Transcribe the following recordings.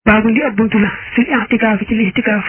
baabu li ab buntu la fil i'tikaaf ci lixtikaaf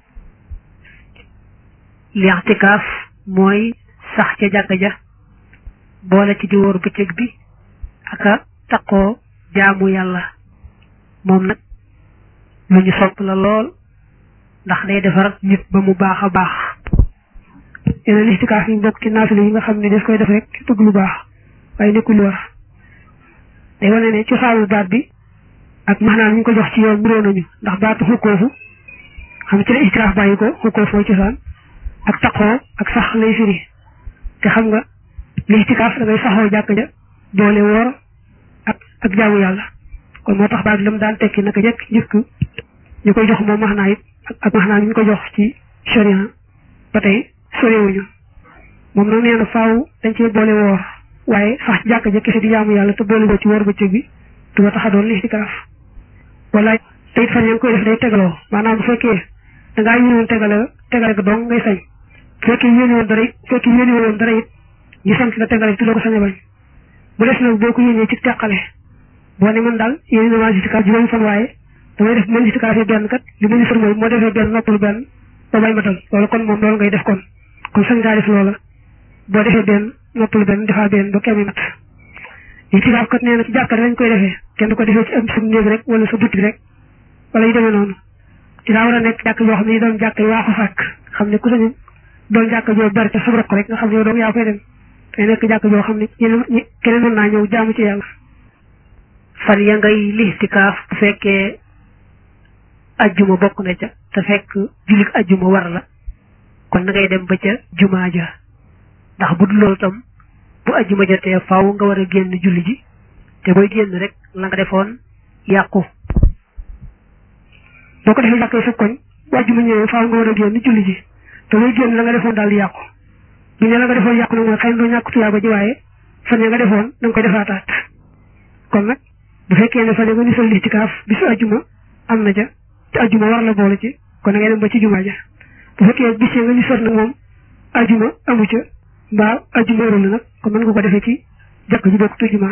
lixtikaaf mooy sax ca jàkka ja boole ci di wóor bëccëg bi ak a taqoo jaamu yàlla moom nag lu ñu sopp la lool ndax day defar nit ba mu baax a baax yeneen lixtikaaf yi bokk ci naafila yi nga xam ne daf koy def rek bëgg lu baax waaye nekkul lu war day wane ne cosaanu baat bi ak maanaam ñu ko jox ci yoon buroo nañu ndax baatu xukkoofu xam ci la istiraaf bàyyi ko xukkoofu mooy cosaan ak taqoo ak sax lay firi te xam nga lixtikaaf da ngay saxoo jàkk ja boole woor ak ak jaamu yàlla kon moo tax baat bi la mu daan tekki naka jekk njëkk ñu koy jox moom maxnaa it ak maxnaa ñu ko jox ci sharia ba tey sorewuñu moom nag nee na faaw dañ cee boole woor waaye sax ci jàkk ja kese di jaamu yàlla te boole ko ci woor bëccëg bi du ma tax a doon lixtikaaf wala te it fan yaa ngi koy def day tegaloo maanaam bu fekkee da ngaa yéene woon tegale tegale ko dong ngay sañ bu fekkee yéene woon dara it bu fekkee yéene woon dara it ñu sant la tegale te doo ko sañ a bañ bu des nag boo ko yéenee ci teqale boo ne man daal yéene na maa lixtikaaf juróomi fan waaye damay def man lixtikaaf yi benn kat li ma ni sër mooy moo defee benn noppalu benn ba bay matal loolu kon moom loolu ngay def kon kon sañ ngaa def loola boo defee benn noppalu benn defaa benn ba kemi mat lixtikaaf kat nee na ci jàkka lañ koy defee kenn du ko defee ci am sa néeg rek wala sa butik rek wala yu demee noonu ci daa war a nekk jàkk yoo xam ne yi doon jàkk yi waa ko fàkk xam ne ku sañu doon jàkk joo bari te subrok rek nga xam ne yow doom yaa koy dem day nekk jàkk joo xam ne ñeneen keneen mën naa ñëw jaamu ci yàlla fan ya ngay lixtikaaf bu fekkee ajjuma bokk na ca te fekk jullit ajjuma war la kon na ngay dem ba ca jumaa ja ndax bu dul loolu tam bu ajjuma jotee faaw nga war a génn julli ji te booy génn rek la nga defoon yàqu boo ko defee jàkkee sa koñ bu ajjuma ñëwee faaw nga war a génn julli ji te booy génn la nga defoon daal di yàqu bu ne la nga defoon yàqu nag mooy xëy na doo ñàkk tuyaaba ji waaye fan ya nga defoon da nga koy defaataat kon nag bu fekkee ne fan ya nga ni sol lixtikaaf bisu ajjuma am na ja te ajjuma war la boole ci kon da ngay dem ba ci jumaa ja bu fekkee bis ya nga ni sol nag moom ajjuma amu ca mbaa ajjuma warul nag kon mën nga ko defee ci jàkk ji bokk tu jumaa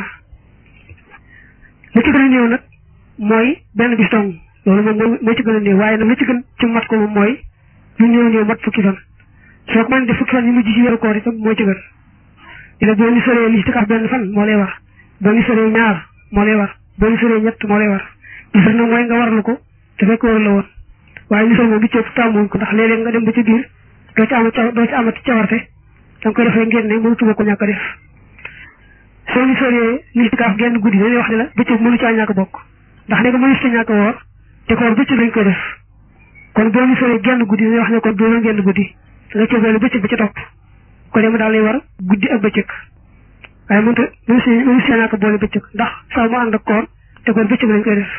li ci gën a néew nag mooy benn bis dong loolu moom moo ci gën a néew waaye nag li ci gën ci mat ko moom mooy lu néew néew mat fukki fan soo ko mën def fukki fan yi mujj ci weeru koor itam moo ci gën dina boo ni soree lixtikaaf benn fan moo lay war boo ni soree ñaar moo lay war boo ni soree ñett moo lay war li sax nag mooy nga warlu ko te fekk war la woon waaye li sol moom bi ci ëpp tàmmuñ ko ndax léeg-léeg nga dem ba ci biir doo ci am doo ci amati cawarte da nga koy defee ngeen ne mënutuma ko ñàkk a def soo ni soree lixtikaaf genn guddi dañuy wax ne la bëccëg mënu caa ñàkk bokk ndax ne nga mënu ci ñàkk woor te koor bëccëg lañ koy def kon boo ni soree genn guddi dañuy wax ne kon doo genn guddi da nga cee bëccëg ba ca topp ko dem daal lay war guddi ak bëccëg waaye mënut a mënu si mënu si ñàkk boole bëccëg ndax saa mu ànd ak koor te koor bëccëg lañ koy def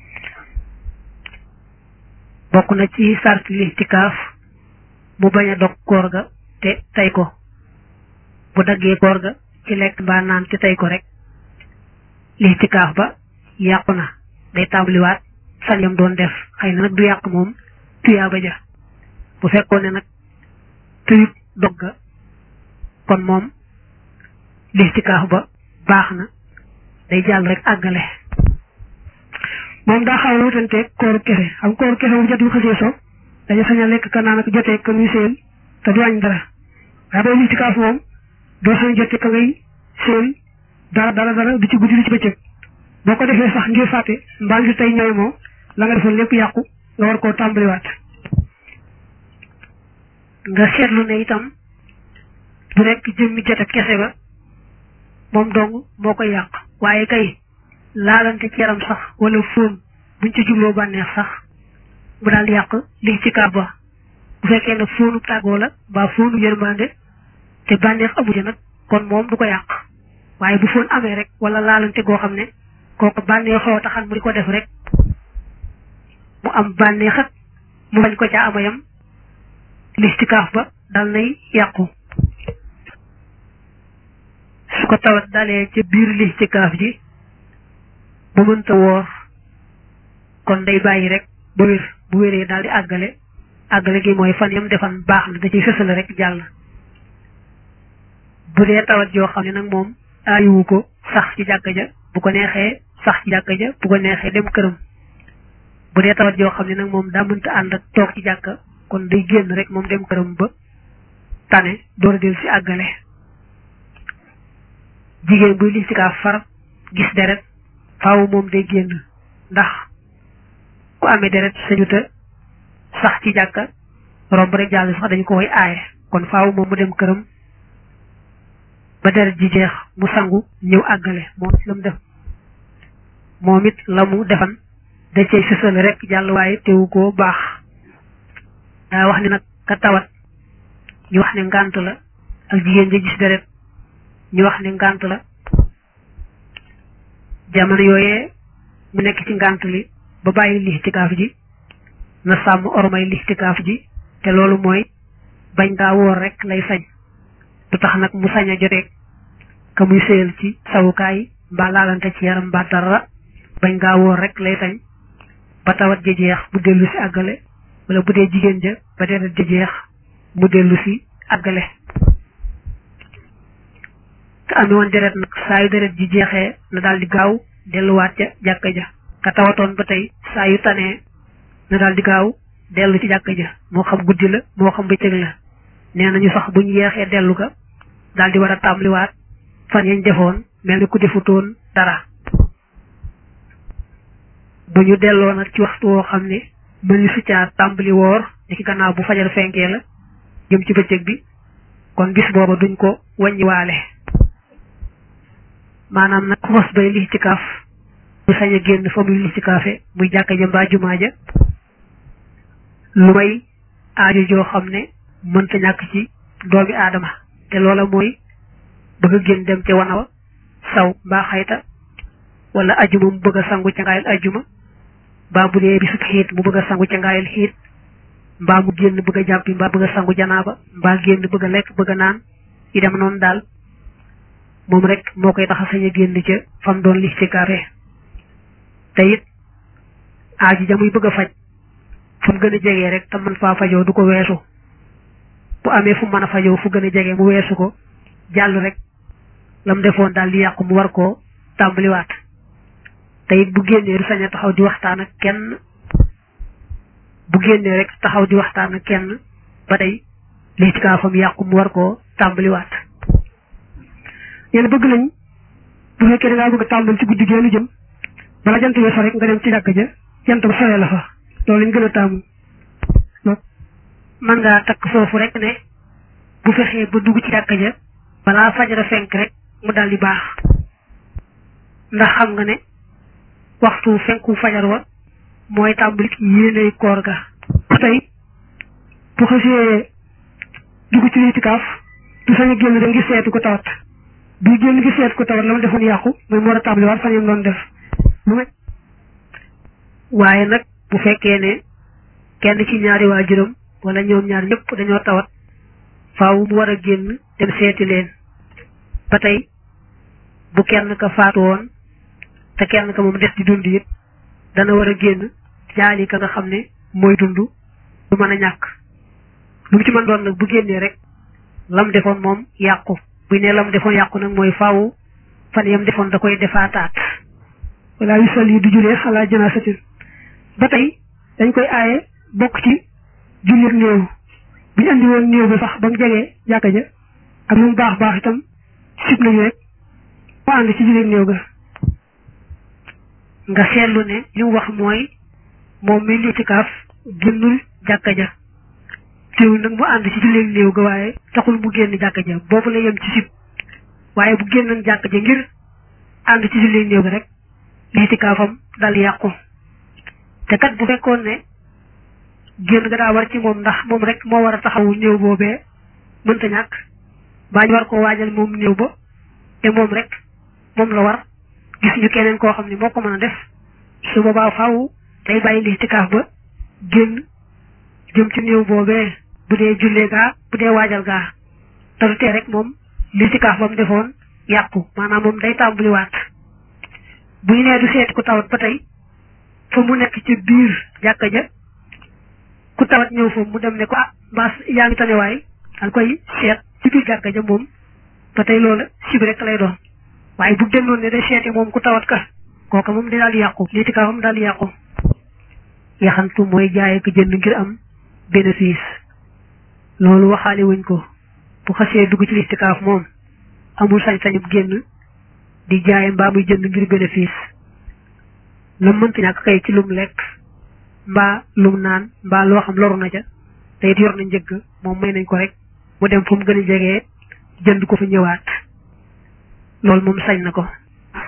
bokk na ci sart lixtikaaf mu bañ a dog koor ga te tey ko bu daggee koor ga ci lekk mbaa naan te tey ko rek lixtikaaf ba yàqu na day tàmbaliwaat fan yam doon def xëy na nag du yàq moom tuyaaba ja bu fekkoon ne nag tuyut dog ga kon moom lixtikaaf ba baax na day jàll rek àggale moom daa xaw a wutanteeg kooru kese xam kooru kese bu jot bu xasee so dañu sañ a lekk ka naan ak jotee ka muy seen te du wàññi dara waaye booy lixtikaaf moom doo sañ jotee ka ngay seen dara dara dara du ci guddi du ci bëccëg boo ko defee sax ngir fàtte mbaa ngir tey ñooy moo la nga defoon lépp yàqu nga war koo tàmbaliwaat nga seetlu ne itam du rekk jëmmi jote kese ba moom dong moo koy yàq waaye kay laalante ci yaram sax wala fóon buñ ci jubloo bànneex sax mu daal yàq li ci kaab ba bu fekkee nag fóonu tàggoo la mbaa fóonu yërmande te bànneex amu ci nag kon moom du ko yàq waaye bu fóon amee rek wala laalante goo xam ne kooku bànneexoo taxan mu di ko def rek mu am bànneexat mu bañ ko ca amayam listikaaf ba dal nay yàqu su ko tawat dalee ca biir listikaaf ji ba mënta woor kon day bàyyi rek ba wér bu wéree daal di àggale àggale gi mooy fan yam defan baax na da ciy fësale rek jàll bu dee tawat joo xam ne nag moom aayiwu ko sax ci jàkka ja bu ko neexee sax ci jàkka ja bu ko neexee dem këram bu dee tawat joo xam ne nag moom daa mënta ànd ak toog ci jàkka kon day génn rek moom dem këram ba tane door a del si àggale jigéen buy listikaaf far gis deret faaw moom day génn ndax ku amee deret sañu te sax ci jàkka romb rek jàll sax dañu ko koy aaye kon faaw moom mu dem këram ba deret ji jeex mu sangu ñëw àggale moom it la mu def moom it la mu defan da cay sësale rek jàll waaye teewu koo baax daa wax ni nag ka tawat ñu wax ne ngànt la ak jigéen ja gis deret ñu wax ne ngànt la jamono yooyee mu nekk ci ngànt li ba bàyyi lixtikaaf ji na sàmm ormay lixtikaaf ji te loolu mooy bañ ngaa woor rek lay sañ du tax nag mu sañ a joteeg ka muy séyal ci sawukaay mbaa laalante ci yaram mbaa dara bañ ngaa woor rek lay sañ ba tawat ja jeex mu dellu si àggale wala bu dee jigéen ja ba deret ja jeex mu dellu si àggale ka amee woon deret nag saa yu deret ji jeexee na daal di gaaw delluwaat ca jàkka ja ka tawatoon ba tey saa yu tanee na daal di gaaw dellu ci jàkka ja moo xam guddi la moo xam bëccëg la nee nañu sax buñ yeexee dellu ga daal di war a tàmbaliwaat fan yañ defoon mel ni ku defutoon dara bu ñu delloo nag ci waxtu woo xam ne mel ni su caa tàmbali woor ni ki gannaaw bu fajar fenkee la jëm ci bëccëg bi kon bis booba duñ ko wàññiwaale maanaam nag xos bay lixtikaaf bu sañ a génn fa muy lixtikaafe muy jàkka ja mbaa jumaa ja lu may aajo joo xam ne mënta ñàkk ci doomi aadama te loola mooy bëgg a génn dem ca wanawa saw mbaa xayta wala ajuma mu bëgg a sangu ca ngaayal ajuma mbaa bu dee bisub xiit mu bëgg a sangu ca ngaayal xiit mbaa mu génn bëgg a jàppi mbaa bëgg a sangu janaaba mbaa génn bëgg a lekk bëgg a naan yi dem noonu daal moom rek moo koy tax a sañ a génn ca fam doon lixtikaafe te it aaji ja muy bëgg a faj fu mu gën a jegee rek te mën faa fajoo du ko weesu bu amee fu mën a fajoo fu gën a jege mu weesu ko jàll rek lam defoon daal di yàqu mu war koo tàmbaliwaat te it bu génnee du sañ a taxaw di waxtaan ak kenn bu génnee rek taxaw di waxtaan ak kenn ba tey lixtikaafam yàqu mu war koo tàmbaliwaat yéen bëgg nañ bu fekkee da ngaa bëgg a tàmbali ci guddi geenu jëm bala jant bi so rek nga dem ci jàkka ja jant ba sowee la fa loolu lañ gën a taamu mën ngaa takk foofu rek ne bu fexee ba dugg ci jàkka ja balaa fajara fenk rek mu daal di baax ndax xam nga ne waxtu fenku fajar wa mooy tàmbali yéenay koor ga ba tey bu xasee dugg ci litikaaf du sañ a génn dem ngi seetu ko tawat bu génn ngi seetu ko tawat la ma defoon yàqu mooy mu war a tàmbaliwaat fan yam doon def lu may waaye nag bu fekkee ne kenn ci ñaari waajuram wala ñoom ñaar ñëpp dañoo tawat faaw mu war a génn dem seeti leen ba tey bu kenn ka faatu woon te kenn ka moom des di dund it dana war a génn jaali ka nga xam ne mooy dund du mën a ñàkk lu mu ci mën doon nag bu génnee rek lam defoon moom yàqu bu ne lam defoon yàqu nag mooy faaw fan yam defoon da koy defaataat wala yu sol yi du julee xalaa janaasatin ba tey dañ koy aaye bokk ci jullit néew bu ñu andi woon néew ba sax ba mu jegee jàkka ja ak lu mu baax baax itam sib nañu rek mu ànd ci jullit néew ga nga seetlu ne li mu wax mooy moom mi litikaaf génnul jàkka ja teewul nag mu ànd ci jullit néew ga waaye taxul mu génn jàkka ja boobu la yem ci sib waaye bu génnoon jàkka ja ngir ànd ci jullit néew ga rek litikaafam dal yàqu te kat bu fekkoon ne génn ga daa war ci moom ndax moom rek moo war a taxawu néew boobee mënta ñàkk baa ñu war koo waajal moom néew ba te moom rek moom la war gis ñu keneen koo xam ne moo ko mën a def su boobaa faaw day bàyyi listikaaf ba génn jëm ci néew boobee bu dee jullee gaa bu dee waajal gaa te du tee rek moom listikaaf ba mu defoon yàqu maanaam moom day tàmbaliwaat bu ñu nee du seeti ku tawat ba tey fa mu nekk ci biir jàkka ja ku tawat ñëw fa mu dem ne ko ah mbaas yaa ngi tanewaay dal koy seet ci biir jàkka ja moom ba tey loola sib rek lay doon waaye bu génnoon ne day seeti moom ku tawat ka kooka moom di daal di yàqu litikaafam daal di yàqu yaxantu mooy jaay ak jënd ngir am bénéfice loolu waxaale wuñ ko bu xasee dugg ci listikaaf moom amul sañ-sañub génn di jaay mbaa muy jënd ngir bénéfice la mënti ñàkk kay ci lum lekk mbaa lum naan mbaa loo xam loru na ca te it yor na njëgg moom may nañ ko rek mu dem fu mu gën a jegee jënd ko fa ñëwaat loolu moom sañ na ko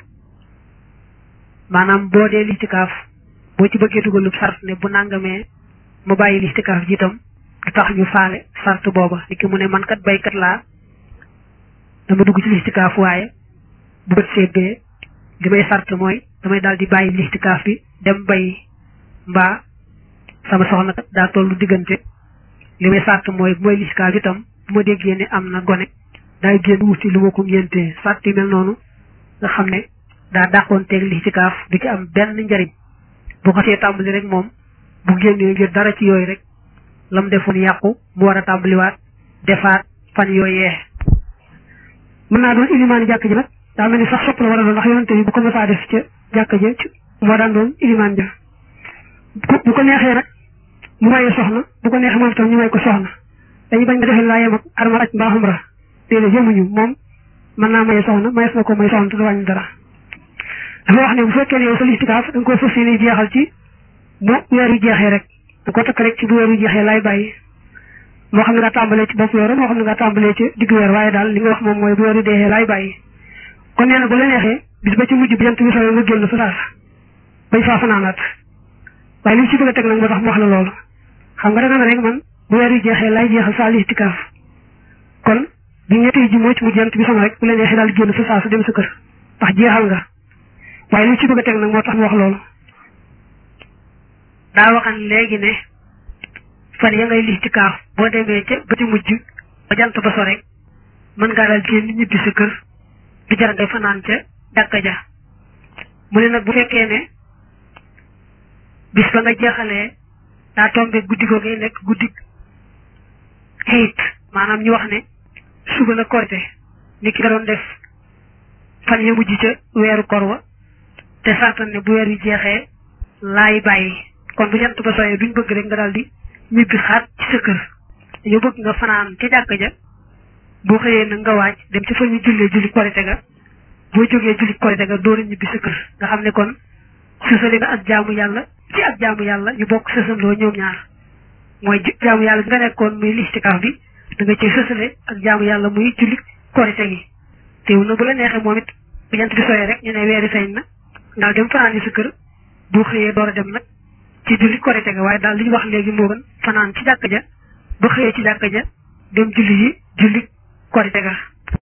maanaam boo dee listikaaf boo ci bëggee dugalub sart ne bu nangamee mu bàyyi listikaaf ji itam du tax ñu faale sart booba ni ki mu ne man kat baykat laa dama dugg ci listikaaf waaye bu bët seetee li may sart mooy damay daal di bàyyi listikaaf bi dem bay mbaa sama soxna kat daa tollu diggante li may sart mooy bu may listikaaf itam bu ma déggee ne am na gone daay génn wuti lu ma ko ngéntee sart yi mel noonu nga xam ne daa dàqoon teeg listikaaf du ci am benn njariñ bu ko see tàmbali rek moom bu génnee ngir dara ci yooyu rek lam defoon yàqu mu war a tàmbaliwaat defaat fan yooyee mën naa doon ilimaan jàkk ji nag daa mel ni sax sopp la war a doon ndax yonente bi bu ko mësaa def ca jàkk ja moo daan doon ilimaan ja bu ko neexee nag mu maye soxna bu ko neexee moom itam ñu may ko soxna dañu bañ nga defee laa yem ak armal aj mbaa xumra déedéet yemuñu moom mën naa maye soxna mayees na ko may soxna te du wàññi dara dafa wax ne bu fekkee ne yow sa listikaaf da nga ko fas yéene jeexal ci bu weer wi jeexee rek da ko takk rek ci bu weer wi jeexee laay bàyyi moo xam ne nga tàmbalee ci bopp weer moo xam ne nga tàmbalee ci diggu weer waaye daal li nga wax moom mooy bu weer wi deexee laay bàyyi kon nee na bu la neexee bis ba ci mujj bi jant bi sooyee nga génn fa saas bañ faa fanaanaat waaye li mu ci bëgg a teg nag moo tax mu wax la loolu xam nga danga ne rek man bu weer wi jeexee laay jeexal saa listikaaf kon bi ñetti ji moo ci mu jant bi sama rek bu la neexee daal génn fa saas dem sa kër ndax jeexal nga waaye li mu ci bëgg a teg nag moo tax mu wax loolu daa waxan léegi ne fan ya ngay listikaaf boo demee ca ba ci mujj ba jant ba so rek mën ngaa daal génn ñibbi sa kër du jar ngay fanaan ca jàkka ja mu ne nag bu fekkee ne bis ba nga jeexalee daa tombe guddi googee nekk guddi xëyit maanaam ñu wax ne suba la korite ni ki nga doon def fan ya mujj ca weeru kor wa te sartan ne bu weer wi jeexee laay bàyyi kon bu jant ba sooyee duñ bëgg rek nga daal di ñibbi xaat ci sa kër dañoo bëgg nga fanaan ca jàkka ja boo xëyee nag nga waaj dem ci fa ñu jullee julli korite ga boo jógee julli korite ga door a ñibbi sa kër nga xam ne kon sësale nga ak jaamu yàlla ci ak jaamu yàlla ñu bokk sësandoo ñoom ñaar mooy jaamu yàlla nga nekkoon muy listikaaf bi da nga ci sësale ak jaamu yàlla muy julli korite gi teew na bu la neexee moom it bu jant bi sooyee rek ñu ne weeri feeñ na daal dem fanaan yi sa kër boo xëyee door a dem nag ci julli korite ga waaye daal li ñu wax léegi moo gën fanaan ci jàkka ja ba xëyee ci jàkka ja dem julli yi julli korite ga